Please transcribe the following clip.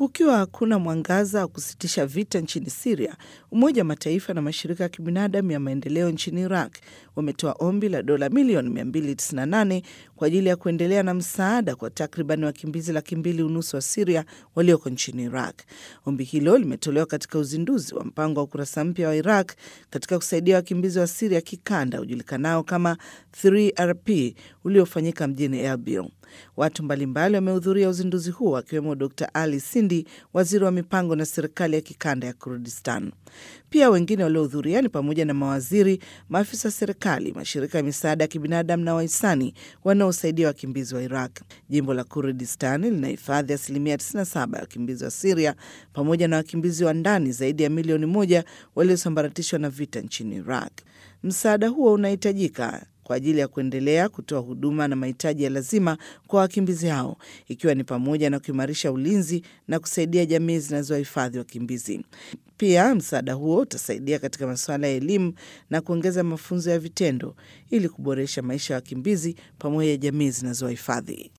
Kukiwa hakuna mwangaza wa kusitisha vita nchini Siria, Umoja wa Mataifa na mashirika ya kibinadamu ya maendeleo nchini Iraq wametoa ombi la dola milioni 298 kwa ajili ya kuendelea na msaada kwa takriban wakimbizi laki mbili unusu wa Siria walioko nchini Iraq. Ombi hilo limetolewa katika uzinduzi wa mpango wa ukurasa mpya wa Iraq katika kusaidia wakimbizi wa Siria kikanda ujulikanao kama 3RP uliofanyika mjini Erbil. Watu mbalimbali wamehudhuria uzinduzi huo akiwemo Dr Ali Sindi, waziri wa mipango na serikali ya kikanda ya Kurdistan. Pia wengine waliohudhuria ni pamoja na mawaziri, maafisa wa serikali, mashirika ya misaada ya kibinadamu na wahisani wanaosaidia wakimbizi wa Iraq. Jimbo la Kurdistan linahifadhi asilimia 97 ya wakimbizi wa Siria pamoja na wakimbizi wa ndani zaidi ya milioni moja waliosambaratishwa na vita nchini Iraq. Msaada huo unahitajika kwa ajili ya kuendelea kutoa huduma na mahitaji ya lazima kwa wakimbizi hao ikiwa ni pamoja na kuimarisha ulinzi na kusaidia jamii zinazohifadhi wakimbizi. Pia msaada huo utasaidia katika masuala ya elimu na kuongeza mafunzo ya vitendo ili kuboresha maisha ya wakimbizi pamoja na jamii zinazohifadhi.